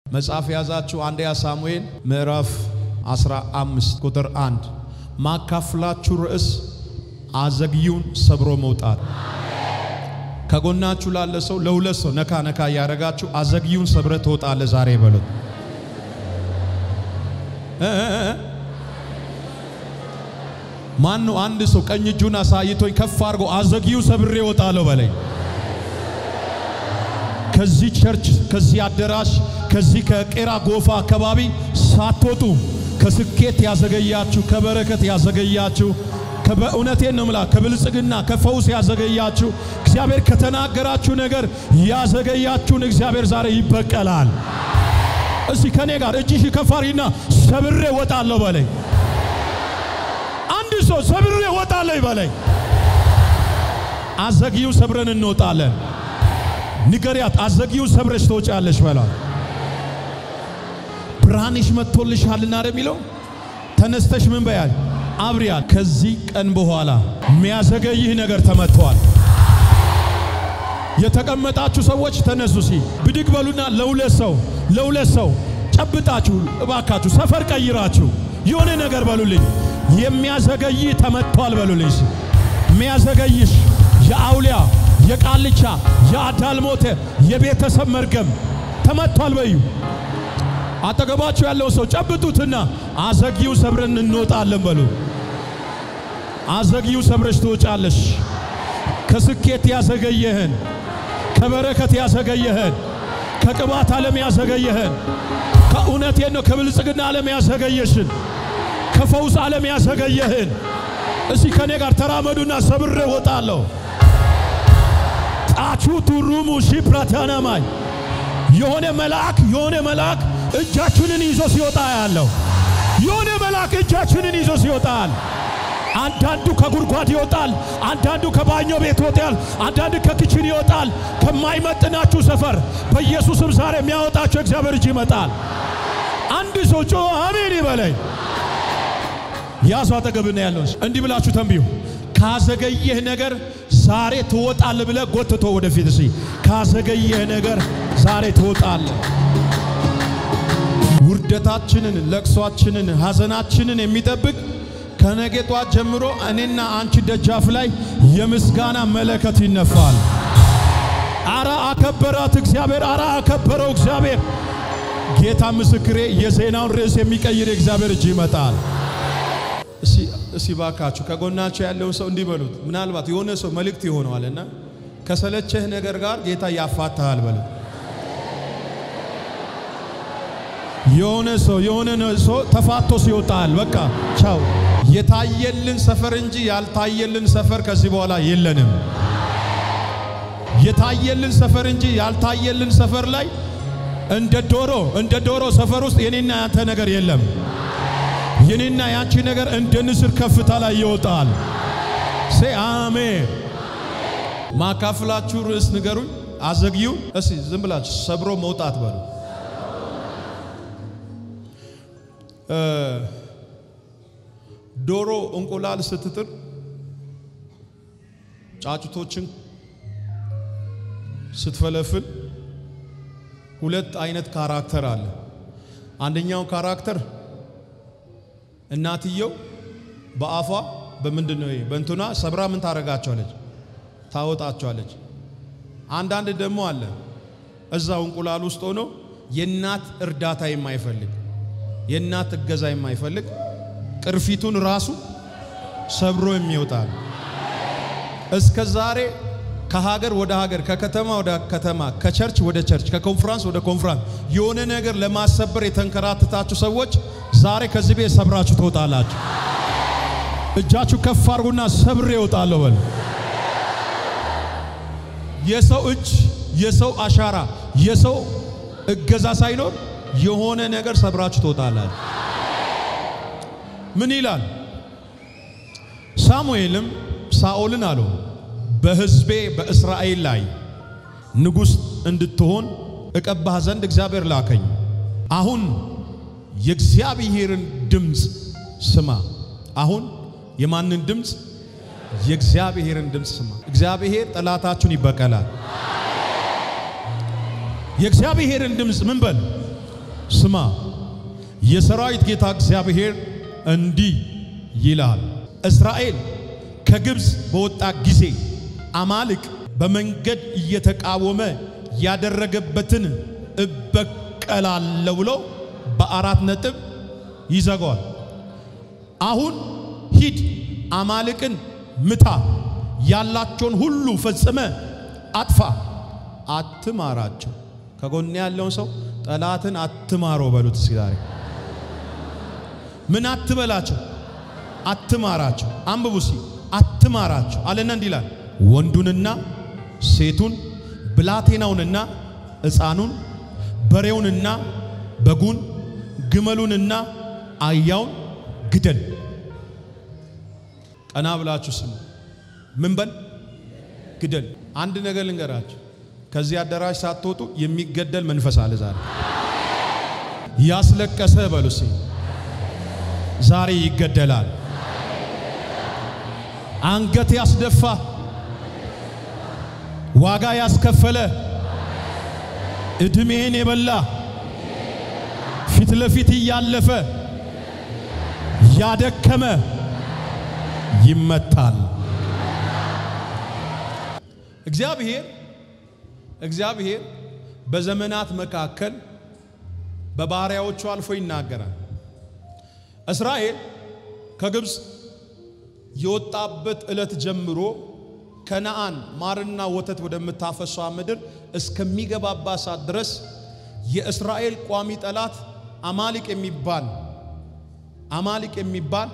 መጽሐፍ የያዛችሁ አንደኛ ሳሙኤል ምዕራፍ 15 ቁጥር 1 ማካፍላችሁ ርዕስ አዘግዩን ሰብሮ መውጣት። ከጎናችሁ ላለ ሰው ለሁለት ሰው ነካ ነካ እያደረጋችሁ አዘግዩን ሰብረ ትወጣለ ዛሬ በሉት። ማን ነው አንድ ሰው ቀኝ እጁን አሳይቶኝ ከፍ አድርጎ አዘግዩን ሰብሬ እወጣለሁ በለኝ። ከዚህ ቸርች ከዚህ አዳራሽ ከዚህ ከቄራ ጎፋ አካባቢ ሳትወጡ ከስኬት ያዘገያችሁ ከበረከት ያዘገያችሁ በእውነቴን ነው ምላ ከብልጽግና ከፈውስ ያዘገያችሁ እግዚአብሔር ከተናገራችሁ ነገር ያዘገያችሁን እግዚአብሔር ዛሬ ይበቀላል። እስቲ ከኔ ጋር እጅሽ ከፋሪና ሰብሬ ወጣለሁ በለኝ። አንድ ሰው ሰብሬ ወጣለሁ ይበለኝ። አዘግዩ ሰብረን እንወጣለን። ንገሪያት አዘግዩ ሰብረሽ ትወጫለሽ በሏት። ብርሃንሽ መጥቶልሻልና አይደል የሚለው ተነስተሽ ምን በያል አብሪያል። ከዚህ ቀን በኋላ የሚያዘገይህ ነገር ተመቷል። የተቀመጣችሁ ሰዎች ተነሱ። ሲ ብድግ በሉና ለሁለት ሰው ለሁለት ሰው ጨብጣችሁ እባካችሁ ሰፈር ቀይራችሁ የሆነ ነገር በሉልኝ። የሚያዘገይህ ተመቷል በሉልኝ። ሲ የሚያዘገይሽ የአውሊያ የቃልቻ የአዳልሞተ የቤተሰብ መርገም ተመቷል በዩ አጠገባችሁ ያለው ሰው ጨብጡትና አዘግዩ ሰብረን እንወጣለን በሉ። አዘግዩ ሰብረሽ ትወጫለሽ። ከስኬት ያዘገየህን፣ ከበረከት ያዘገየህን፣ ከቅባት ዓለም ያዘገየህን፣ ከእውነቴን ነው ከብልጽግና ዓለም ያዘገየሽን፣ ከፈውስ ዓለም ያዘገየህን እስቲ ከኔ ጋር ተራመዱና ሰብሬ እወጣለሁ። ጣቹ ቱሩሙ ሺፕራታናማይ የሆነ መልአክ የሆነ መልአክ እጃችንን ይዞ ሲወጣ ያለው የሆነ መልአክ እጃችንን ይዞ ሲወጣል። አንዳንዱ ከጉድጓድ ይወጣል፣ አንዳንዱ ከባኞ ቤት ይወጣል፣ አንዳንዱ ከክችን ይወጣል። ከማይመጥናችሁ ሰፈር በኢየሱስም ዛሬ የሚያወጣችሁ እግዚአብሔር እጅ ይመጣል። አንድ ሰው ጮ አሜን ይበለኝ። ያዙ አጠገብና ያለው እንዲህ ብላችሁ ተንብዩ። ካዘገየህ ነገር ዛሬ ትወጣል ብለ ጎትቶ ወደፊት እሲ ካዘገየህ ነገር ዛሬ ትወጣል። ውርደታችንን፣ ለቅሷችንን፣ ሐዘናችንን የሚጠብቅ ከነገ ጧት ጀምሮ እኔና አንቺ ደጃፍ ላይ የምስጋና መለከት ይነፋል። አራ አከበራት እግዚአብሔር፣ አራ አከበረው እግዚአብሔር። ጌታ ምስክሬ፣ የዜናውን ርዕስ የሚቀይር የእግዚአብሔር እጅ ይመጣል። እሲ ባካችሁ ከጎናቸው ያለውን ሰው እንዲህ በሉት። ምናልባት የሆነ ሰው መልእክት ይሆነዋልና ከሰለቸህ ነገር ጋር ጌታ ያፋታሃል በሉት። የሆነ ሰው የሆነ ሰው ተፋቶ ሲወጣል በቃ ቻው። የታየልን ሰፈር እንጂ ያልታየልን ሰፈር ከዚህ በኋላ የለንም። የታየልን ሰፈር እንጂ ያልታየልን ሰፈር ላይ እንደ ዶሮ እንደ ዶሮ ሰፈር ውስጥ የኔና ያንተ ነገር የለም። የኔና ያንቺ ነገር እንደ ንስር ከፍታ ላይ ይወጣል። ሴ አሜን። ማካፍላችሁ ርዕስ ንገሩኝ። አዘግዩ እስቲ ዝም ብላችሁ ሰብሮ መውጣት በሉ። ዶሮ እንቁላል ስትጥል ጫጩቶችን ስትፈለፍል ሁለት አይነት ካራክተር አለ። አንደኛው ካራክተር እናትየው በአፏ በምንድን ነው በእንትኗ ሰብራ ምን ታረጋቸዋለች? ታወጣቸዋለች። አንዳንድ ደግሞ አለ እዛው እንቁላል ውስጥ ሆኖ የእናት እርዳታ የማይፈልግ የእናት እገዛ የማይፈልግ ቅርፊቱን ራሱ ሰብሮ የሚወጣል። እስከ ዛሬ ከሀገር ወደ ሀገር፣ ከከተማ ወደ ከተማ፣ ከቸርች ወደ ቸርች፣ ከኮንፍራንስ ወደ ኮንፍራንስ የሆነ ነገር ለማሰበር የተንከራተታችሁ ሰዎች ዛሬ ከዚህ ቤት ሰብራችሁ ትወጣላችሁ። እጃችሁ ከፍ አድርጉና ሰብሬ እወጣለሁ በል። የሰው እጅ፣ የሰው አሻራ፣ የሰው እገዛ ሳይኖር የሆነ ነገር ሰብራችሁ ትወጣላችሁ። ምን ይላል? ሳሙኤልም ሳኦልን አለው በሕዝቤ በእስራኤል ላይ ንጉሥ እንድትሆን እቀባህ ዘንድ እግዚአብሔር ላከኝ። አሁን የእግዚአብሔርን ድምፅ ስማ። አሁን የማንን ድምፅ? የእግዚአብሔርን ድምፅ ስማ። እግዚአብሔር ጠላታችሁን ይበቀላል። የእግዚአብሔርን ድምፅ ምን በል ስማ የሰራዊት ጌታ እግዚአብሔር እንዲህ ይላል፣ እስራኤል ከግብፅ በወጣ ጊዜ አማልቅ በመንገድ እየተቃወመ ያደረገበትን እበቀላለሁ ብሎ በአራት ነጥብ ይዘጋዋል። አሁን ሂድ አማልቅን ምታ፣ ያላቸውን ሁሉ ፈጽመ አጥፋ፣ አትማራቸው። ከጎን ያለውን ሰው ጠላትን አትማረው በሉት እስኪ ዛሬ ምን አትበላቸው፣ አትማራቸው። አንብቡ እስኪ አትማራቸው አለና እንዲህ ይላል ወንዱንና ሴቱን ብላቴናውንና ሕፃኑን በሬውንና በጉን ግመሉንና አህያውን ግደል። ቀና ብላችሁ ስሙ። ምን በል ግደል። አንድ ነገር ልንገራችሁ፣ ከዚህ አዳራሽ ሳትወጡ የሚገደል መንፈስ አለ ዛሬ። ያስለቀሰ በሉ እስኪ ዛሬ ይገደላል። አንገት ያስደፋ ዋጋ ያስከፈለ እድሜን የበላ ፊት ለፊት እያለፈ ያደከመ ይመታል። እግዚአብሔር እግዚአብሔር በዘመናት መካከል በባሪያዎቹ አልፎ ይናገራል። እስራኤል ከግብፅ የወጣበት ዕለት ጀምሮ ከነአን ማርና ወተት ወደምታፈሷ ምድር እስከሚገባባት ሰዓት ድረስ የእስራኤል ቋሚ ጠላት አማሊቅ የሚባል አማሊቅ የሚባል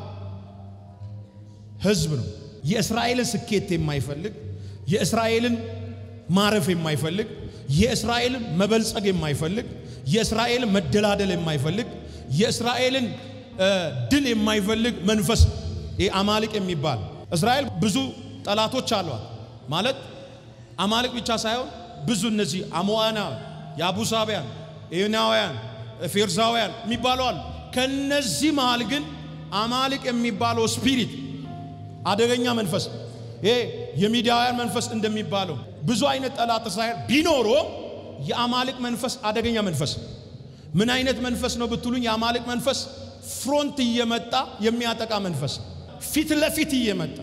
ሕዝብ ነው። የእስራኤልን ስኬት የማይፈልግ የእስራኤልን ማረፍ የማይፈልግ የእስራኤልን መበልጸግ የማይፈልግ የእስራኤልን መደላደል የማይፈልግ የእስራኤልን ድል የማይፈልግ መንፈስ ይህ አማሊቅ የሚባል እስራኤል ብዙ ጠላቶች አሏት። ማለት አማልቅ ብቻ ሳይሆን ብዙ እነዚህ አሞዋና፣ የአቡሳቢያን፣ ኤናውያን፣ ፌርዛውያን የሚባሉ አሉ። ከነዚህ መሃል ግን አማልቅ የሚባለው ስፒሪት አደገኛ መንፈስ ይሄ የሚዲያውያን መንፈስ እንደሚባለው ብዙ አይነት ጠላት እስራኤል ቢኖሮ የአማልቅ መንፈስ አደገኛ መንፈስ ምን አይነት መንፈስ ነው ብትሉኝ፣ የአማልቅ መንፈስ ፍሮንት እየመጣ የሚያጠቃ መንፈስ ፊት ለፊት እየመጣ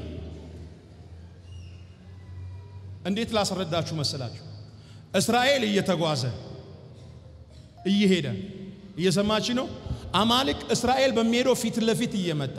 እንዴት ላስረዳችሁ መሰላችሁ? እስራኤል እየተጓዘ እየሄደ እየሰማች ነው። አማልቅ እስራኤል በሚሄደው ፊት ለፊት እየመጣ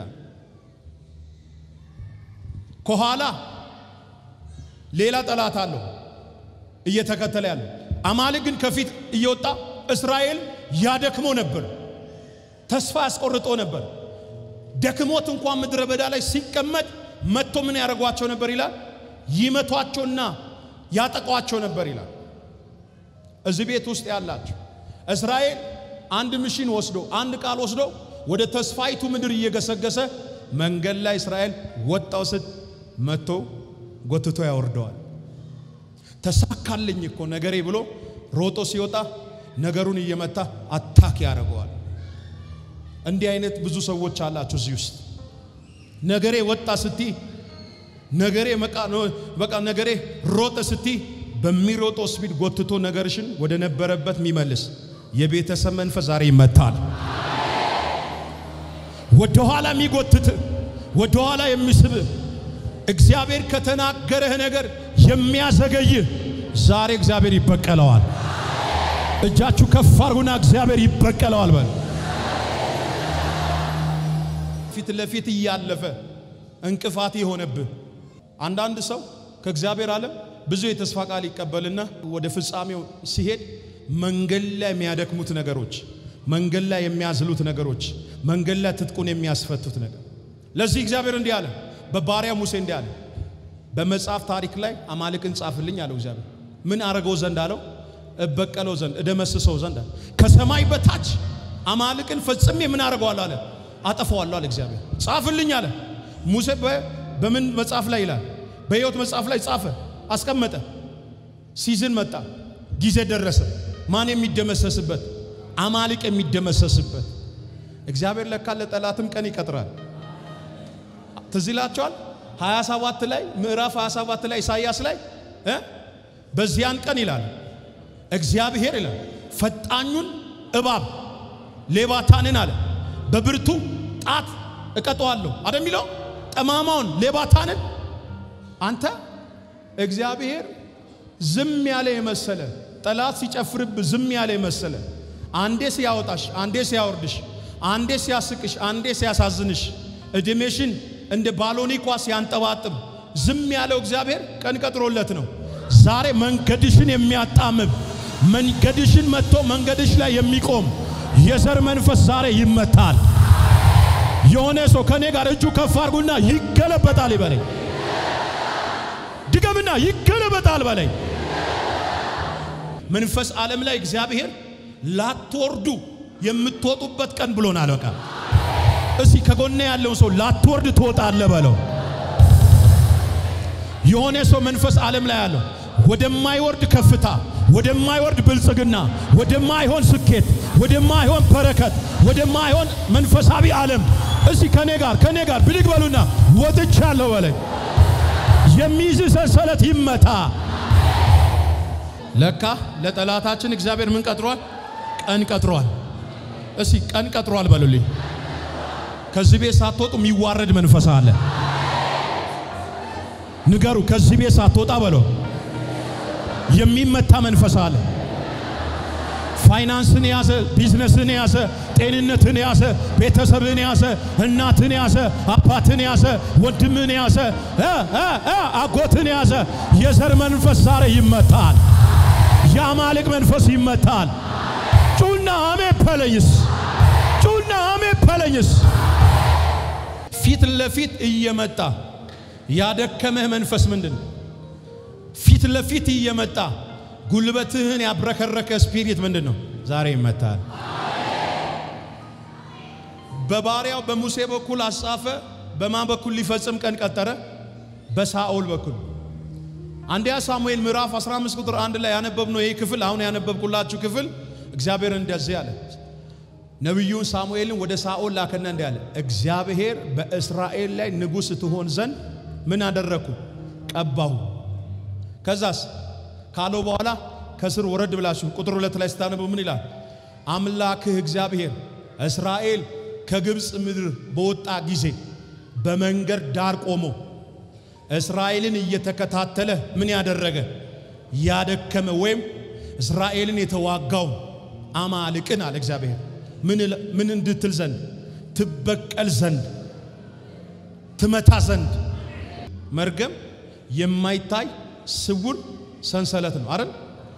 ከኋላ ሌላ ጠላት አለው እየተከተለ ያለው። አማልቅ ግን ከፊት እየወጣ እስራኤል ያደክሞ ነበር፣ ተስፋ ያስቆርጦ ነበር። ደክሞት እንኳን ምድረ በዳ ላይ ሲቀመጥ መጥቶ ምን ያደርጓቸው ነበር ይላል ይመቷቸውና ያጠቋቸው ነበር ይላል። እዚህ ቤት ውስጥ ያላችሁ እስራኤል አንድ ምሽን ወስዶ አንድ ቃል ወስዶ ወደ ተስፋይቱ ምድር እየገሰገሰ መንገድ ላይ እስራኤል ወጣው ስት መጥቶ ጎትቶ ያወርደዋል። ተሳካልኝ እኮ ነገሬ ብሎ ሮጦ ሲወጣ ነገሩን እየመታ አታክ ያደርገዋል። እንዲህ አይነት ብዙ ሰዎች አላችሁ እዚህ ውስጥ ነገሬ ወጣ ስቲ ነገሬ በቃ ነገሬ ሮጠ ስቲ በሚሮጠው ስፒድ ጎትቶ ነገርሽን ወደ ነበረበት የሚመልስ የቤተሰብ መንፈስ ዛሬ ይመታል። ወደ ኋላ የሚጎትት ወደ ኋላ የሚስብ እግዚአብሔር ከተናገረህ ነገር የሚያዘገይህ ዛሬ እግዚአብሔር ይበቀለዋል። እጃችሁ ከፍ አድርጉና እግዚአብሔር ይበቀለዋል በል። ፊት ለፊት እያለፈ እንቅፋት የሆነብህ አንዳንድ ሰው ከእግዚአብሔር ዓለም ብዙ የተስፋ ቃል ይቀበልና ወደ ፍጻሜው ሲሄድ መንገድ ላይ የሚያደክሙት ነገሮች፣ መንገድ ላይ የሚያዝሉት ነገሮች፣ መንገድ ላይ ትጥቁን የሚያስፈቱት ነገር። ለዚህ እግዚአብሔር እንዲህ አለ፣ በባሪያ ሙሴ እንዲህ አለ፣ በመጽሐፍ ታሪክ ላይ አማልቅን ጻፍልኝ አለው እግዚአብሔር። ምን አረገው ዘንድ አለው? እበቀለው ዘንድ እደመስሰው ዘንድ አለ። ከሰማይ በታች አማልቅን ፈጽሜ ምን አረገዋለሁ አለ፣ አጠፋዋለሁ አለ እግዚአብሔር። ጻፍልኝ አለ ሙሴ በምን መጽሐፍ ላይ ይላል? በሕይወት መጽሐፍ ላይ ጻፈ፣ አስቀመጠ። ሲዝን መጣ፣ ጊዜ ደረሰ። ማን የሚደመሰስበት? አማልቅ የሚደመሰስበት። እግዚአብሔር ለካ ለጠላትም ቀን ይቀጥራል። ትዝ ይላቸዋል 27 ላይ ምዕራፍ 27 ላይ ኢሳይያስ ላይ እ በዚያን ቀን ይላል እግዚአብሔር ይላል ፈጣኙን እባብ ሌባታንን አለ በብርቱ ጣት እቀጠዋለሁ አደ የሚለው ጠማማውን ሌባታንን አንተ እግዚአብሔር ዝም ያለ የመሰለ ጠላት ሲጨፍርብ ዝም ያለ የመሰለ አንዴ ሲያወጣሽ፣ አንዴ ሲያወርድሽ፣ አንዴ ሲያስቅሽ፣ አንዴ ሲያሳዝንሽ፣ እድሜሽን እንደ ባሎኒ ኳስ ሲያንጠባጥብ ዝም ያለው እግዚአብሔር ቀን ቀጥሮለት ነው። ዛሬ መንገድሽን የሚያጣምም መንገድሽን መጥቶ መንገድሽ ላይ የሚቆም የዘር መንፈስ ዛሬ ይመታል። የሆነ ሰው ከኔ ጋር እጁ ከፍ አድርጉና ይገለበጣል ይበለኝ። ድገምና ይገለበጣል በለኝ። መንፈስ ዓለም ላይ እግዚአብሔር ላትወርዱ የምትወጡበት ቀን ብሎናል። በቃ እስቲ ከጎኔ ያለውን ሰው ላትወርድ ትወጣለህ በለው። የሆነ ሰው መንፈስ ዓለም ላይ ያለው ወደማይወርድ ከፍታ፣ ወደማይወርድ ብልጽግና፣ ወደማይሆን ስኬት፣ ወደማይሆን በረከት፣ ወደማይሆን መንፈሳዊ ዓለም እስቲ ከኔ ጋር ከኔ ጋር ብድግ በሉና ወጥቻለሁ በለኝ። የሚይዝ ሰንሰለት ይመታ። ለካ ለጠላታችን እግዚአብሔር ምን ቀጥሯል? ቀን ቀጥሯል። እስቲ ቀን ቀጥሯል በሉልኝ። ከዚህ ቤት ሳትወጡ የሚዋረድ መንፈስ አለ። ንገሩ። ከዚህ ቤት ሳትወጣ በለው የሚመታ መንፈስ አለ። ፋይናንስን የያዘ ቢዝነስን የያዘ ጤንነትን የያዘ ቤተሰብን የያዘ እናትን የያዘ አባትን የያዘ ወንድምን የያዘ አጎትን የያዘ የዘር መንፈስ ዛሬ ይመታል። የአማልቅ መንፈስ ይመታል። ጩና አሜ ፐለኝስ ጩና አሜ ፐለኝስ ፊት ለፊት እየመጣ ያደከመህ መንፈስ ምንድን ነው? ፊት ለፊት እየመጣ ጉልበትህን ያብረከረከ ስፒሪት ምንድን ነው? ዛሬ ይመታል። በባሪያው በሙሴ በኩል አጻፈ። በማን በኩል ሊፈጽም ቀን ቀጠረ? በሳኦል በኩል። አንደኛ ሳሙኤል ምዕራፍ 15 ቁጥር አንድ ላይ ያነበብነው ይህ ክፍል አሁን ያነበብኩላችሁ ክፍል እግዚአብሔር እንደዚህ አለ። ነቢዩን ሳሙኤልን ወደ ሳኦል ላከና እንዲህ አለ፣ እግዚአብሔር በእስራኤል ላይ ንጉሥ ትሆን ዘንድ ምን አደረግኩ? ቀባሁ። ከዛስ ካለው በኋላ ከስር ወረድ ብላችሁ ቁጥር ሁለት ላይ ስታነቡ ምን ይላል? አምላክህ እግዚአብሔር እስራኤል ከግብፅ ምድር በወጣ ጊዜ በመንገድ ዳር ቆሞ እስራኤልን እየተከታተለ ምን ያደረገ ያደከመ ወይም እስራኤልን የተዋጋው አማልቅን አለ እግዚአብሔር ምን እንድትል ዘንድ ትበቀል ዘንድ ትመታ ዘንድ መርገም የማይታይ ስውር ሰንሰለት ነው አይደል?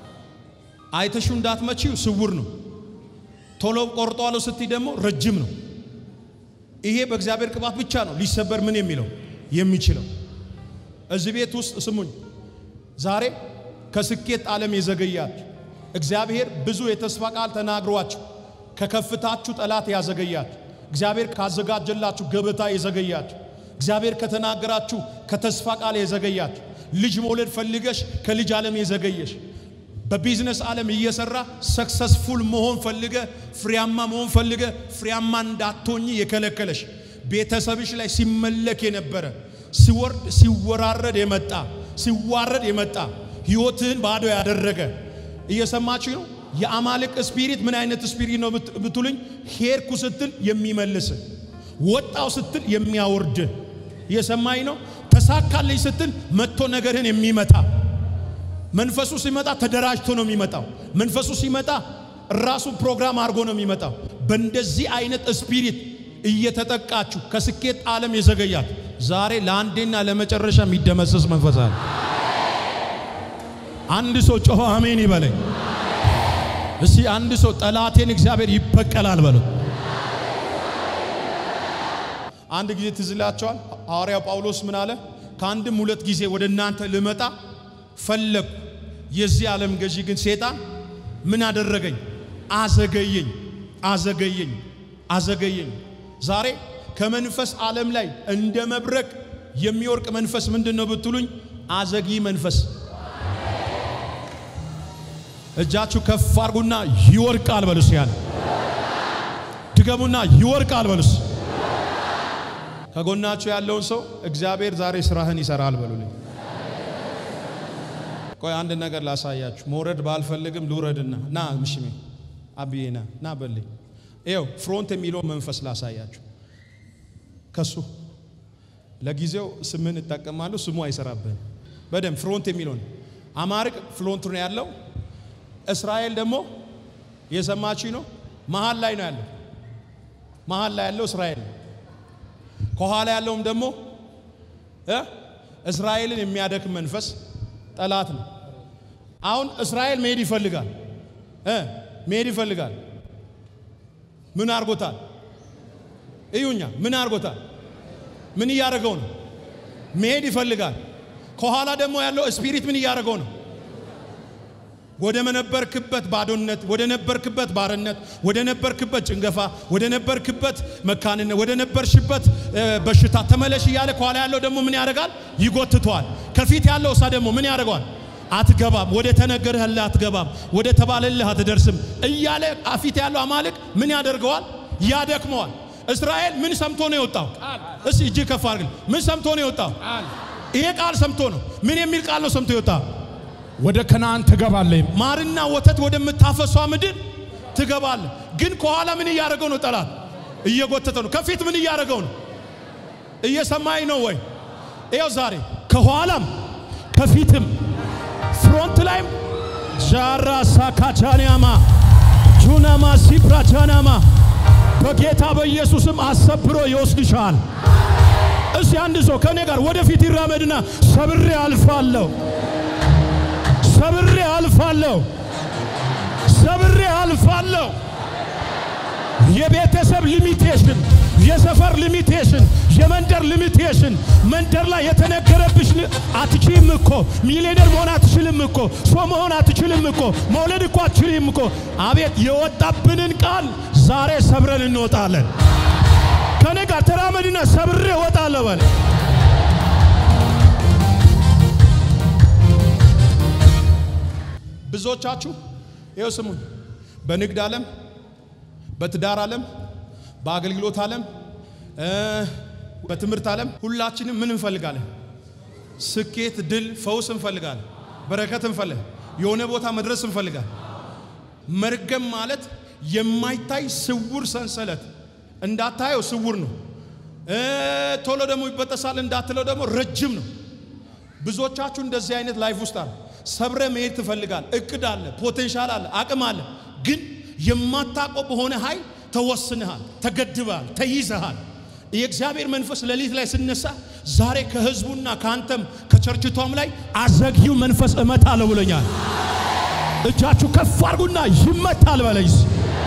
አይተሹ እንዳትመቺው ስውር ነው። ቶሎ ቆርጧለሁ ስትይ ደግሞ ረጅም ነው። ይሄ በእግዚአብሔር ቅባት ብቻ ነው ሊሰበር ምን የሚለው የሚችለው። እዚህ ቤት ውስጥ ስሙኝ፣ ዛሬ ከስኬት ዓለም የዘገያችሁ እግዚአብሔር ብዙ የተስፋ ቃል ተናግሯችሁ ከከፍታችሁ ጠላት ያዘገያችሁ እግዚአብሔር ካዘጋጀላችሁ ገበታ የዘገያችሁ እግዚአብሔር ከተናገራችሁ ከተስፋ ቃል የዘገያችሁ ልጅ መውለድ ፈልገሽ ከልጅ ዓለም የዘገየሽ በቢዝነስ ዓለም እየሰራ ሰክሰስፉል መሆን ፈልገ ፍሬያማ መሆን ፈልገ ፍሬያማ እንዳትሆኝ የከለከለሽ ቤተሰብሽ ላይ ሲመለክ የነበረ ሲወርድ ሲወራረድ የመጣ ሲዋረድ የመጣ ሕይወትህን ባዶ ያደረገ እየሰማችሁ ነው። የአማልቅ ስፒሪት ምን አይነት ስፒሪት ነው ብትሉኝ፣ ሄድኩ ስትል የሚመልስ ወጣው ስትል የሚያወርድ እየሰማኝ ነው። ተሳካልኝ ስትል መጥቶ ነገርህን የሚመታ መንፈሱ ሲመጣ ተደራጅቶ ነው የሚመጣው። መንፈሱ ሲመጣ ራሱ ፕሮግራም አድርጎ ነው የሚመጣው። በእንደዚህ አይነት ስፒሪት እየተጠቃችሁ ከስኬት ዓለም የዘገያት ዛሬ ለአንዴና ለመጨረሻ የሚደመሰስ መንፈስ አለ። አንድ ሰው ጮሆ አሜን ይበለኝ። እስቲ አንድ ሰው ጠላቴን እግዚአብሔር ይበቀላል በለው። አንድ ጊዜ ትዝ ይላችኋል ሐዋርያው ጳውሎስ ምን አለ? ከአንድም ሁለት ጊዜ ወደ እናንተ ልመጣ ፈለግኩ፣ የዚህ ዓለም ገዢ ግን ሴጣን ምን አደረገኝ? አዘገየኝ፣ አዘገየኝ፣ አዘገየኝ። ዛሬ ከመንፈስ ዓለም ላይ እንደ መብረቅ የሚወርቅ መንፈስ ምንድን ነው ብትሉኝ፣ አዘጊ መንፈስ። እጃችሁ ከፍ አርጉና ይወርቃል በሉስ። ያለ ድገሙና ይወርቃል በሉስ። ከጎናችሁ ያለውን ሰው እግዚአብሔር ዛሬ ስራህን ይሰራል በሉልኝ። ቆይ አንድ ነገር ላሳያችሁ። መውረድ ባልፈልግም ልውረድና ና ምሽሜ አብዬ ና ና በልኝ። ይኸው ፍሮንት የሚለው መንፈስ ላሳያችሁ። ከሱ ለጊዜው ስምን እጠቀማለሁ፣ ስሙ አይሰራብህም። በደንብ ፍሮንት የሚለውን አማርቅ ፍሮንት ነው ያለው። እስራኤል ደግሞ የሰማችኝ ነው፣ መሀል ላይ ነው ያለው። መሀል ላይ ያለው እስራኤል ነው። ከኋላ ያለውም ደግሞ እ እስራኤልን የሚያደክም መንፈስ ጠላት ነው። አሁን እስራኤል መሄድ ይፈልጋል እ መሄድ ይፈልጋል። ምን አርጎታል? እዩኛ፣ ምን አርጎታል? ምን እያደረገው ነው? መሄድ ይፈልጋል። ከኋላ ደግሞ ያለው ስፒሪት ምን እያደረገው ነው? ወደ ነበርክበት ባዶነት፣ ወደ ነበርክበት ባርነት፣ ወደ ነበርክበት ጭንገፋ፣ ወደ ነበርክበት መካንነት፣ ወደ ነበርሽበት በሽታ ተመለሽ እያለ ከኋላ ያለው ደግሞ ምን ያደርጋል? ይጎትተዋል። ከፊት ያለው እሳ ደግሞ ምን ያደርገዋል? አትገባም፣ ወደ ተነገረህልህ አትገባም፣ ወደ ተባለልህ አትደርስም እያለ ፊት ያለው አማልክ ምን ያደርገዋል? ያደክመዋል። እስራኤል ምን ሰምቶ ነው የወጣው? እስቲ እጅ ከፍ አድርግ። ምን ሰምቶ ነው የወጣው? ይሄ ቃል ሰምቶ ነው። ምን የሚል ቃል ነው ሰምቶ የወጣው? ወደ ከነአን ትገባለህ። ማርና ወተት ወደምታፈሷ ምድር ትገባለህ። ግን ከኋላ ምን እያደረገው ነው? ጠላት እየጎተተ ነው። ከፊት ምን እያደረገው ነው? እየሰማኝ ነው ወይ? ይኸው ዛሬ ከኋላም ከፊትም ፍሮንት ላይም ጃራ ሳካቻንያማ ጁናማ ሲፕራቻናማ በጌታ በኢየሱስም አሰብሮ ይወስድሻል። እስቲ አንድ ሰው ከእኔ ጋር ወደፊት ይራመድና ሰብሬ አልፋለሁ፣ ሰብሬ አልፋለሁ፣ ሰብሬ አልፋለሁ። የቤተሰብ ሊሚቴሽን፣ የሰፈር ሊሚቴሽን፣ የመንደር ሊሚቴሽን መንደር ላይ የተነገረብሽ አትችልም እኮ ሚሊዮነር መሆን አትችልም እኮ ሰው መሆን አትችልም እኮ መውለድ እኮ አትችልም እኮ። አቤት የወጣብንን ቃል ዛሬ ሰብረን እንወጣለን። ከኔ ጋር ተራመድና ሰብሬ እወጣለሁ በል። ብዙዎቻችሁ ይኸው ስሙኝ፣ በንግድ ዓለም፣ በትዳር ዓለም፣ በአገልግሎት ዓለም፣ በትምህርት ዓለም ሁላችንም ምን እንፈልጋለን? ስኬት፣ ድል፣ ፈውስ እንፈልጋለን። በረከት እንፈልግ፣ የሆነ ቦታ መድረስ እንፈልጋለን። መርገም ማለት የማይታይ ስውር ሰንሰለት እንዳታየው ስውር ነው። ቶሎ ደግሞ ይበጠሳል እንዳትለው ደግሞ ረጅም ነው። ብዙዎቻችሁ እንደዚህ አይነት ላይፍ ውስጥ አለ። ሰብረ መሄድ ትፈልጋል። እቅድ አለ፣ ፖቴንሻል አለ፣ አቅም አለ። ግን የማታውቀው በሆነ ኃይል ተወስንሃል፣ ተገድበሃል፣ ተይዘሃል። የእግዚአብሔር መንፈስ ሌሊት ላይ ስነሳ ዛሬ ከህዝቡና ከአንተም ከቸርችቷም ላይ አዘግዩ መንፈስ እመታለሁ ብሎኛል። እጃችሁ ከፍ አድርጉና ይመታል በለይስ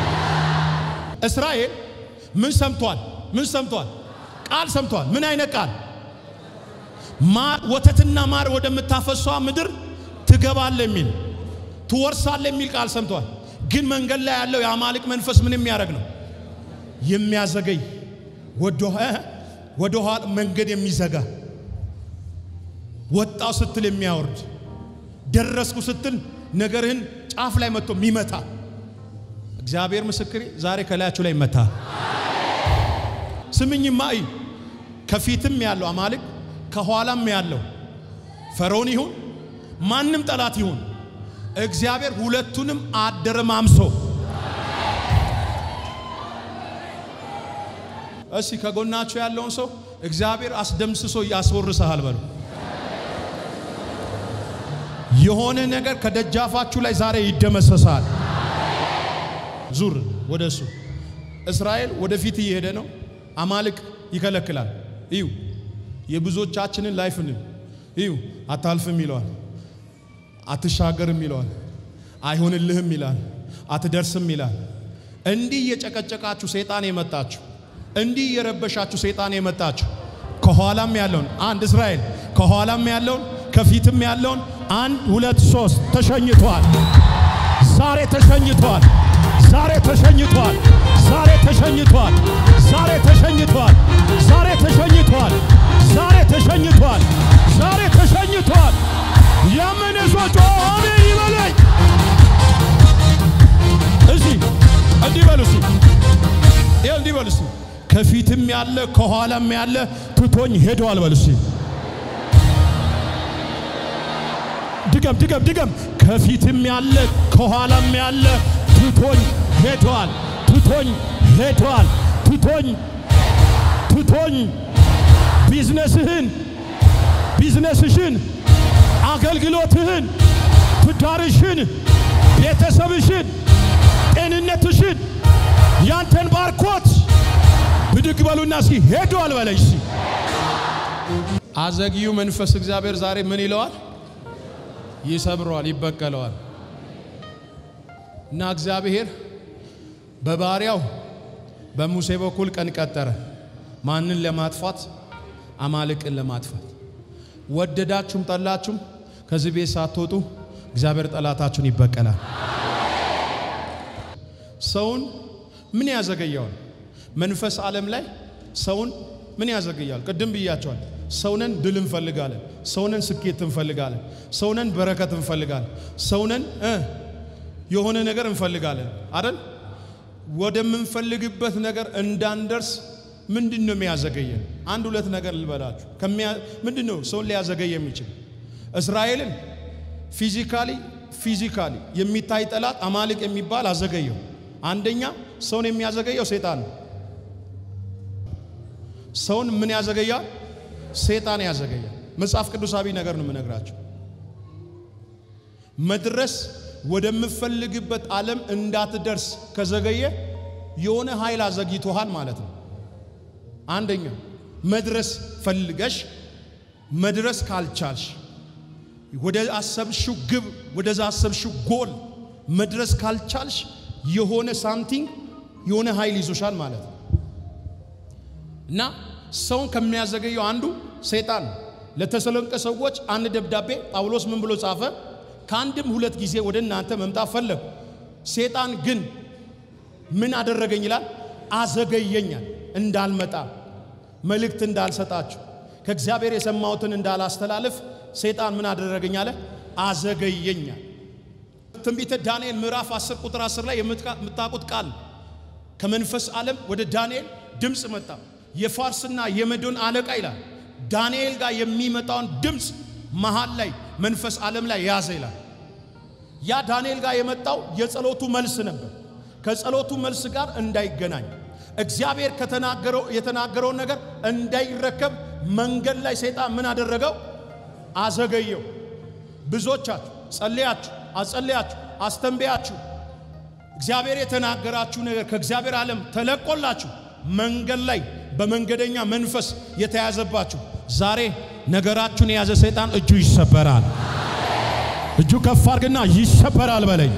እስራኤል ምን ሰምቷል? ምን ሰምቷል? ቃል ሰምቷል። ምን አይነት ቃል? ማር ወተትና ማር ወደምታፈሷ ምድር ትገባለ የሚል ትወርሳለ የሚል ቃል ሰምቷል። ግን መንገድ ላይ ያለው የአማልቅ መንፈስ ምን የሚያደርግ ነው? የሚያዘገይ ወደ ኋላ መንገድ የሚዘጋ ወጣው ስትል የሚያወርድ ደረስኩ ስትል ነገርህን ጫፍ ላይ መጥቶ የሚመታ እግዚአብሔር ምስክሬ ዛሬ ከላያችሁ ላይ ይመታ። ስምኝማ እይ፣ ከፊትም ያለው አማልክ ከኋላም ያለው ፈርዖን ይሁን ማንም ጠላት ይሁን እግዚአብሔር ሁለቱንም አደረማምሶ እስቲ ከጎናችሁ ያለውን ሰው እግዚአብሔር አስደምስሶ ያስወርሰሃል በሉ። የሆነ ነገር ከደጃፋችሁ ላይ ዛሬ ይደመሰሳል። ዙር ወደ እሱ። እስራኤል ወደፊት እየሄደ ነው። አማልክ ይከለክላል። እዩ የብዙዎቻችንን ላይፍን እዩ። አታልፍም ይለዋል፣ አትሻገርም ይለዋል፣ አይሆንልህም ይላል፣ አትደርስም ይላል። እንዲህ እየጨቀጨቃችሁ ሰይጣን የመጣችሁ እንዲህ እየረበሻችሁ ሰይጣን የመጣችሁ ከኋላም ያለውን አንድ እስራኤል ከኋላም ያለውን ከፊትም ያለውን አንድ ሁለት ሶስት ተሸኝቷል። ዛሬ ተሸኝቷል። ዛሬ ተሸኝቷል። ዛሬ ተሸኝቷል። ዛሬ ተሸኝቷል። ዛሬ ተሸኝቷል። ዛሬ ተሸኝቷል። ዛሬ ተሸኝቷል። ያመነ ሰው ጮኸ አሜን ይበለኝ። እዚህ እንዲህ በሉ እስቲ፣ ይኸው እንዲህ በሉ እስቲ። ከፊትም ያለ ከኋላም ያለ ትቶኝ ሄደዋል በሉ እስቲ። ድገም ድገም ድገም። ከፊትም ያለ ከኋላም ያለ ትቶኝ ሄደዋል፣ ትቶኝ ሄዷል። ትቶኝ ትቶኝ ቢዝነስህን ቢዝነስሽን አገልግሎትህን ትዳርሽን ቤተሰብሽን ጤንነትሽን ያንተን ባርኮት ብድግ በሉና እስኪ ሄዷል በለሽ እስኪ አዘግዩ መንፈስ እግዚአብሔር ዛሬ ምን ይለዋል? ይሰብረዋል፣ ይበቀለዋል። እና እግዚአብሔር በባሪያው በሙሴ በኩል ቀን ቀጠረ። ማንን ለማጥፋት? አማልቅን ለማጥፋት። ወደዳችሁም ጠላችሁም ከዚህ ቤት ሳትወጡ እግዚአብሔር ጠላታችሁን ይበቀላል። ሰውን ምን ያዘገየዋል? መንፈስ ዓለም ላይ ሰውን ምን ያዘገያል? ቅድም ብያቸዋል። ሰውነን ድል እንፈልጋለን። ሰውነን ስኬት እንፈልጋለን። ሰውነን በረከት እንፈልጋለን። ሰውነን እ የሆነ ነገር እንፈልጋለን አይደል? ወደምንፈልግበት ነገር እንዳንደርስ ምንድን ነው የሚያዘገየን? አንድ ሁለት ነገር ልበላችሁ። ምንድን ነው ሰውን ሊያዘገይ የሚችል? እስራኤልን ፊዚካሊ ፊዚካሊ የሚታይ ጠላት አማልቅ የሚባል አዘገየው። አንደኛ ሰውን የሚያዘገየው ሴጣን ነው። ሰውን ምን ያዘገያል? ሴጣን ያዘገያል። መጽሐፍ ቅዱሳዊ ነገር ነው የምነግራቸው። መድረስ ወደምፈልግበት ዓለም እንዳትደርስ ከዘገየ የሆነ ኃይል አዘግይቶሃል ማለት ነው። አንደኛ መድረስ ፈልገሽ መድረስ ካልቻልሽ ወደ አሰብሽው ግብ ወደዛ አሰብሽው ጎል መድረስ ካልቻልሽ የሆነ ሳምቲንግ የሆነ ኃይል ይዞሻል ማለት ነው። እና ሰውን ከሚያዘገየው አንዱ ሰይጣን ነው። ለተሰሎንቄ ሰዎች አንድ ደብዳቤ ጳውሎስ ምን ብሎ ጻፈ? ከአንድም ሁለት ጊዜ ወደ እናንተ መምጣት ፈለጉ፣ ሰይጣን ግን ምን አደረገኝ ይላል? አዘገየኛል፣ እንዳልመጣ መልእክት እንዳልሰጣችሁ ከእግዚአብሔር የሰማሁትን እንዳላስተላልፍ ሰይጣን ምን አደረገኝ አለ? አዘገየኛል። ትንቢተ ዳንኤል ምዕራፍ 10 ቁጥር 10 ላይ የምታውቁት ቃል ከመንፈስ ዓለም ወደ ዳንኤል ድምፅ መጣ። የፋርስና የመዶን አለቃ ይላል ዳንኤል ጋር የሚመጣውን ድምፅ መሃል ላይ መንፈስ ዓለም ላይ ያዘ ይላል። ያ ዳንኤል ጋር የመጣው የጸሎቱ መልስ ነበር። ከጸሎቱ መልስ ጋር እንዳይገናኝ እግዚአብሔር ከተናገረው የተናገረውን ነገር እንዳይረከብ መንገድ ላይ ሰይጣን ምን አደረገው? አዘገየው። ብዙዎቻችሁ ጸልያችሁ አጸልያችሁ አስተንበያችሁ እግዚአብሔር የተናገራችሁ ነገር ከእግዚአብሔር ዓለም ተለቆላችሁ መንገድ ላይ በመንገደኛ መንፈስ የተያዘባችሁ ዛሬ ነገራችሁን የያዘ ሰይጣን እጁ ይሰበራል። እጁ ከፍ አድርግና ይሰበራል በለኝ።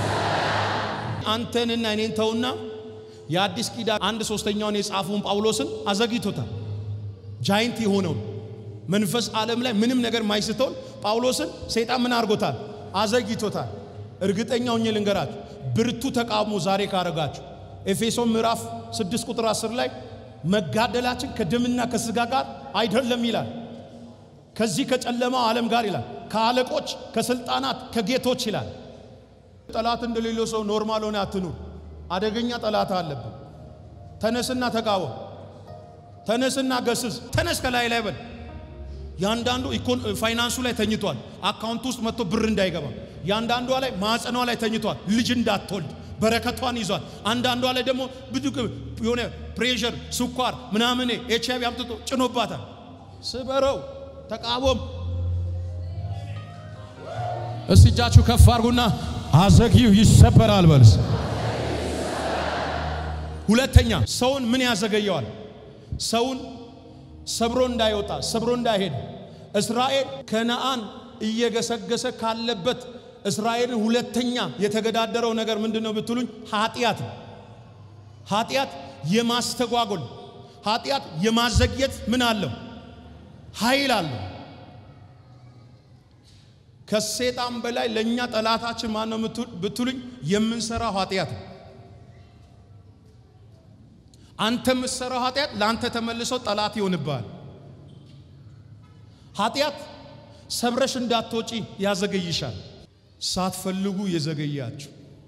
አንተንና እኔን ተውና የአዲስ ኪዳን አንድ ሶስተኛውን የጻፉን ጳውሎስን አዘግይቶታል። ጃይንት የሆነውን መንፈስ ዓለም ላይ ምንም ነገር ማይስተውን ጳውሎስን ሰይጣን ምን አድርጎታል? አዘግይቶታል። እርግጠኛ ሆኜ ልንገራችሁ፣ ብርቱ ተቃውሞ ዛሬ ካረጋችሁ ኤፌሶን ምዕራፍ 6 ቁጥር 10 ላይ መጋደላችን ከደምና ከስጋ ጋር አይደለም ይላል። ከዚህ ከጨለማው ዓለም ጋር ይላል፣ ከአለቆች፣ ከስልጣናት፣ ከጌቶች ይላል። ጠላት እንደሌለው ሰው ኖርማል ሆነ አትኑር። አደገኛ ጠላት አለብን። ተነስና ተቃወም። ተነስና ገስስ። ተነስ ከላይ ላይ በል። ያንዳንዱ ፋይናንሱ ላይ ተኝቷል። አካውንት ውስጥ መጥቶ ብር እንዳይገባ ያንዳንዷ ላይ ማዕፀኗ ላይ ተኝቷል። ልጅ እንዳትወልድ በረከቷን ይዟል። አንዳንዷ ላይ ደግሞ ብዙ የሆነ ፕሬሸር፣ ስኳር ምናምን ኤች አይቪ አምጥቶ ጭኖባታል። ስበረው፣ ተቃወም። እስቲ እጃችሁ ከፍ አድርጉና አዘግይው ይሰበራል በልስ። ሁለተኛ ሰውን ምን ያዘገየዋል? ሰውን ሰብሮ እንዳይወጣ ሰብሮ እንዳይሄድ እስራኤል ከነአን እየገሰገሰ ካለበት እስራኤልን ሁለተኛ የተገዳደረው ነገር ምንድን ነው ብትሉኝ፣ ኃጢአት ነው። ኃጢአት የማስተጓጎል ኃጢአት የማዘግየት ምን አለው? ኃይል አለው። ከሴጣን በላይ ለእኛ ጠላታችን ማን ነው ብትሉኝ፣ የምንሰራው ኃጢአት ነው። አንተ የምትሰራው ኃጢአት ለአንተ ተመልሶ ጠላት ይሆንብሃል። ኃጢአት ሰብረሽ እንዳትወጪ ያዘገይሻል። ሳትፈልጉ የዘገያችሁ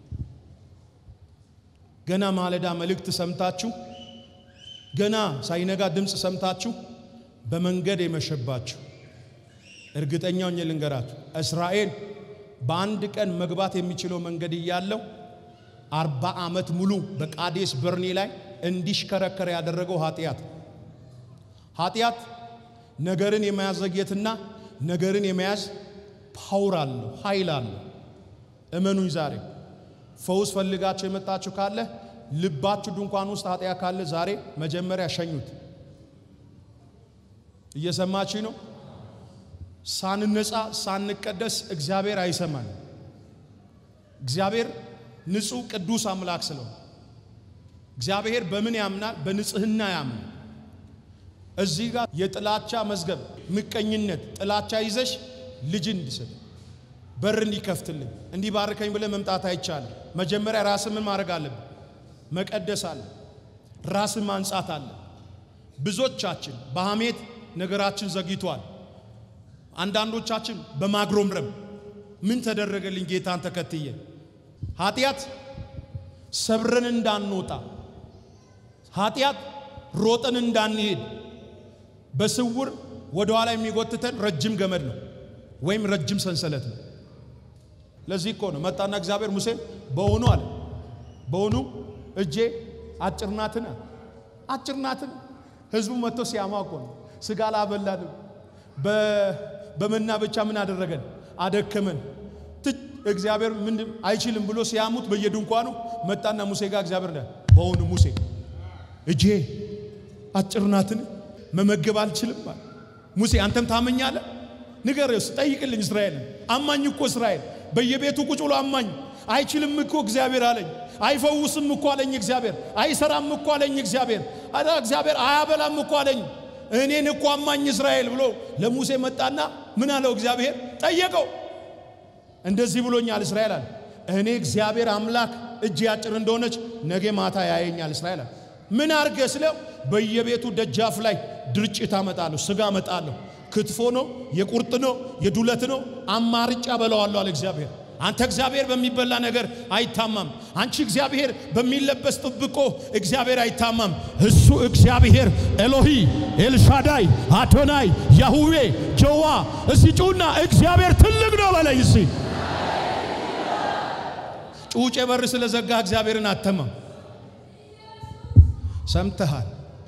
ገና ማለዳ መልእክት ሰምታችሁ ገና ሳይነጋ ድምፅ ሰምታችሁ በመንገድ የመሸባችሁ እርግጠኛ ሆኜ ልንገራችሁ፣ እስራኤል በአንድ ቀን መግባት የሚችለው መንገድ እያለው አርባ ዓመት ሙሉ በቃዴስ በርኔ ላይ እንዲሽከረከር ያደረገው ኃጢአት ኃጢአት ነገርን የማያዘግየትና ነገርን የመያዝ ፓውር አለው፣ ኃይል አለው። እመኑኝ ዛሬ ፈውስ ፈልጋችሁ የመጣችሁ ካለ ልባችሁ ድንኳን ውስጥ ኃጢአት ካለ ዛሬ መጀመሪያ ሸኙት። እየሰማችሁ ነው። ሳንነጻ ሳንቀደስ እግዚአብሔር አይሰማን። እግዚአብሔር ንጹሕ ቅዱስ አምላክ ስለሆነ እግዚአብሔር በምን ያምናል? በንጽህና ያምናል። እዚህ ጋር የጥላቻ መዝገብ፣ ምቀኝነት፣ ጥላቻ ይዘሽ ልጅ እንዲሰጥ በር እንዲከፍትልኝ እንዲባርከኝ ብለህ መምጣት አይቻልም። መጀመሪያ ራስን ምን ማድረግ አለብን? መቀደስ አለ። ራስን ማንጻት አለ። ብዙዎቻችን በሐሜት ነገራችን ዘግይቷል። አንዳንዶቻችን በማግሮምረም ምን ተደረገልኝ ጌታን ተከትዬ ኃጢአት ሰብረን እንዳንወጣ ኃጢአት ሮጠን እንዳንሄድ በስውር ወደ ኋላ የሚጎትተን ረጅም ገመድ ነው ወይም ረጅም ሰንሰለት ነው። ለዚህ እኮ ነው መጣና እግዚአብሔር ሙሴን በውኑ አለ በውኑ እጄ አጭር ናትን? አጭር ናትን? ህዝቡ መጥቶ ሲያማ እኮ ነው ስጋ ላበላንም በመና ብቻ ምን አደረገን? አደከመን። ትች እግዚአብሔር ምን አይችልም ብሎ ሲያሙት በየድንኳኑ መጣና ሙሴ ጋር እግዚአብሔር ነ በውኑ ሙሴ እጄ አጭር ናትን? መመገብ አልችልም አለ። ሙሴ አንተም ታመኛለህ? ንገርስ ጠይቅልኝ። እስራኤልን አማኝ እኮ እስራኤል በየቤቱ ቁጭ ብሎ አማኝ አይችልም እኮ እግዚአብሔር አለኝ። አይፈውስም እኮ አለኝ እግዚአብሔር። አይሰራም እኮ አለኝ እግዚአብሔር። አዳ እግዚአብሔር አያበላም እኮ አለኝ። እኔን እኮ አማኝ እስራኤል ብሎ ለሙሴ መጣና ምን አለው እግዚአብሔር? ጠየቀው። እንደዚህ ብሎኛል እስራኤል አለ። እኔ እግዚአብሔር አምላክ እጅ ያጭር እንደሆነች ነገ ማታ ያየኛል እስራኤል አለ። ምን አርገ ስለው በየቤቱ ደጃፍ ላይ ድርጭት አመጣለሁ፣ ስጋ አመጣለሁ። ክትፎ ነው፣ የቁርጥ ነው፣ የዱለት ነው፣ አማርጫ በለዋለሁ አለ እግዚአብሔር። አንተ እግዚአብሔር በሚበላ ነገር አይታማም። አንቺ እግዚአብሔር በሚለበስ ጥብቆ እግዚአብሔር አይታማም። እሱ እግዚአብሔር ኤሎሂ ኤልሻዳይ አዶናይ ያሁዌ ጀዋ እሲ ጩና እግዚአብሔር ትልቅ ነው በለኝ እሲ ጩጬ በር ስለዘጋ እግዚአብሔርን አተማም። ሰምተሃል?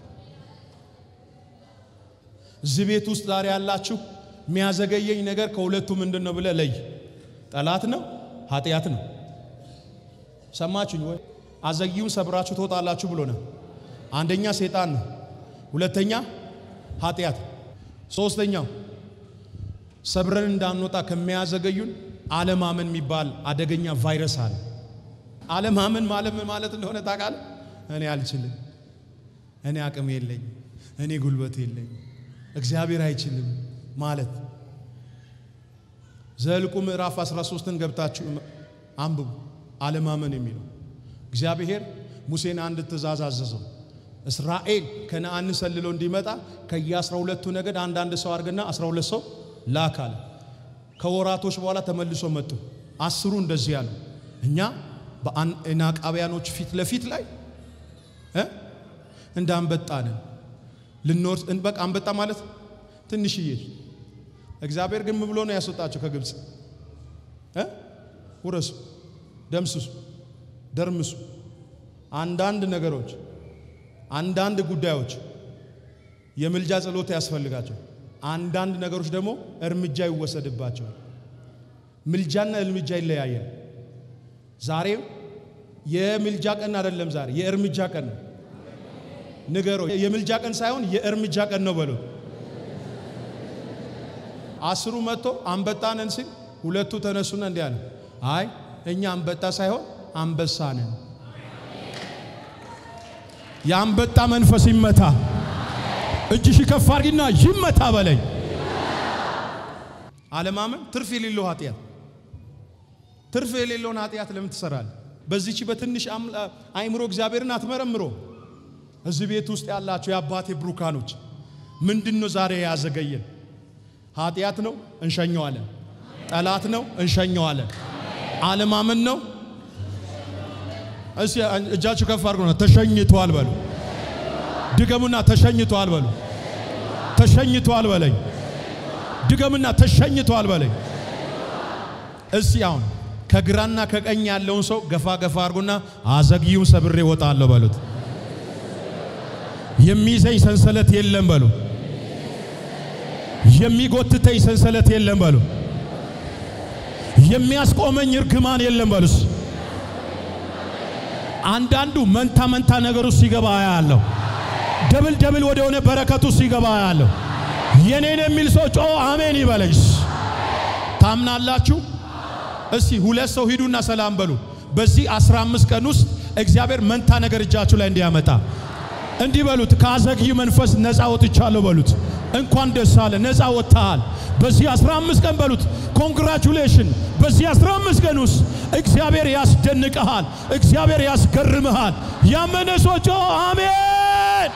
እዚህ ቤት ውስጥ ዛሬ ያላችሁ የሚያዘገየኝ ነገር ከሁለቱ ምንድን ነው ብለህ ለይ። ጠላት ነው፣ ኃጢአት ነው። ሰማችሁኝ ወይ? አዘጊውን ሰብራችሁ ትወጣላችሁ ብሎ ነው። አንደኛ ሴጣን ነው፣ ሁለተኛ ኃጢአት፣ ሶስተኛው ሰብረን እንዳንወጣ ከሚያዘገዩን አለማመን የሚባል አደገኛ ቫይረስ አለ። አለማመን ማለት ምን ማለት እንደሆነ ታውቃለህ? እኔ አልችልም፣ እኔ አቅም የለኝ፣ እኔ ጉልበት የለኝ፣ እግዚአብሔር አይችልም ማለት ዘልቁ ምዕራፍ 13ን ገብታችሁ አንብቡ። አለማመን የሚለው እግዚአብሔር ሙሴን አንድ ትእዛዝ አዘዘው። እስራኤል ከነአን ሰልሎ እንዲመጣ ከየ12ቱ ነገድ አንዳንድ ሰው አድርግና 12 ሰው ላክ አለ። ከወራቶች በኋላ ተመልሶ መጡ። አስሩ እንደዚህ ያሉ እኛ በአናቃቢያኖች ፊት ለፊት ላይ እ እንደ አንበጣ ነን ልንወርስ በቃ አንበጣ ማለት ትንሽዬ እግዚአብሔር ግን ምን ብሎ ነው ያስወጣቸው ከግብፅ እ ውረሱ፣ ደምስሱ፣ ደርምሱ። አንዳንድ ነገሮች አንዳንድ ጉዳዮች የምልጃ ጸሎት ያስፈልጋቸው፣ አንዳንድ ነገሮች ደግሞ እርምጃ ይወሰድባቸዋል። ምልጃና እርምጃ ይለያያል። ዛሬ የምልጃ ቀን አይደለም፣ ዛሬ የእርምጃ ቀን ነው። ንገሮ የምልጃ ቀን ሳይሆን የእርምጃ ቀን ነው በሎ አስሩ መጥቶ አንበጣ ነን ሲል ሁለቱ ተነሱና እንዲህ አለ፣ አይ እኛ አንበጣ ሳይሆን አንበሳ ነን። የአንበጣ መንፈስ ይመታ። እጅሽ ከፍ አድርጊና ይመታ በለኝ። አለማመን ትርፍ የሌለው ኃጢአት። ትርፍ የሌለውን ኃጢአት ለምን ትሰራለህ? በዚች በትንሽ አይምሮ እግዚአብሔርን አትመረምሮ። እዚህ ቤት ውስጥ ያላችሁ የአባቴ ብሩካኖች ምንድን ነው ዛሬ ያዘገየን? ኃጢአት ነው፣ እንሸኘዋለን። ጠላት ነው፣ እንሸኘዋለን። አለማመን ነው። እስቲ እጃችሁ ከፍ አድርጉና ተሸኝቷል በሉ። ድገሙና ተሸኝቷል በሉ። ተሸኝቷል በለኝ። ድገምና ተሸኝቷል በለኝ። እስቲ አሁን ከግራና ከቀኝ ያለውን ሰው ገፋ ገፋ አድርጉና አዘግዩን ሰብሬ እወጣለሁ በሉት። የሚይዘኝ ሰንሰለት የለም በሉ። የሚጎትተኝ ሰንሰለት የለም በሉ። የሚያስቆመኝ እርግማን የለም በሉስ። አንዳንዱ መንታ መንታ ነገር ውስጥ ሲገባ ያለው ደብል ደብል ወደ ሆነ በረከቱ ሲገባ ያለው የኔን የሚል ሰው ጮ አሜን ይበለኝስ። ታምናላችሁ? እስቲ ሁለት ሰው ሂዱና ሰላም በሉ። በዚህ 15 ቀን ውስጥ እግዚአብሔር መንታ ነገር እጃችሁ ላይ እንዲያመጣ እንዲህ በሉት። ከአዘግይ መንፈስ ነፃ ወጥቻለሁ በሉት። እንኳን ደስ አለ፣ ነፃ ወጥተሃል። በዚህ 15 ቀን በሉት። ኮንግራቹሌሽን። በዚህ 15 ቀን ውስጥ እግዚአብሔር ያስደንቀሃል፣ እግዚአብሔር ያስገርምሃል። ያመነ ሰው ጮ አሜን።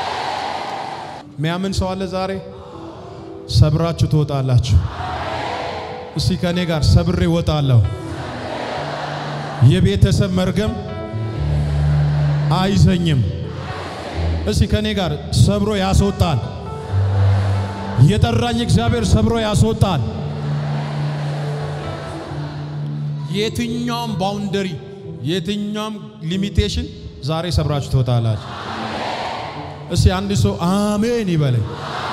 ሚያምን ሰው አለ ዛሬ? ሰብራችሁ ትወጣላችሁ። እስቲ ከኔ ጋር ሰብሬ እወጣለሁ። የቤተሰብ መርገም አይዘኝም። እስቲ ከኔ ጋር ሰብሮ ያስወጣል። የጠራኝ እግዚአብሔር ሰብሮ ያስወጣል። የትኛውም ባውንደሪ የትኛውም ሊሚቴሽን ዛሬ ሰብራችሁ ትወጣላችሁ። እስቲ አንድ ሰው አሜን ይበለኝ።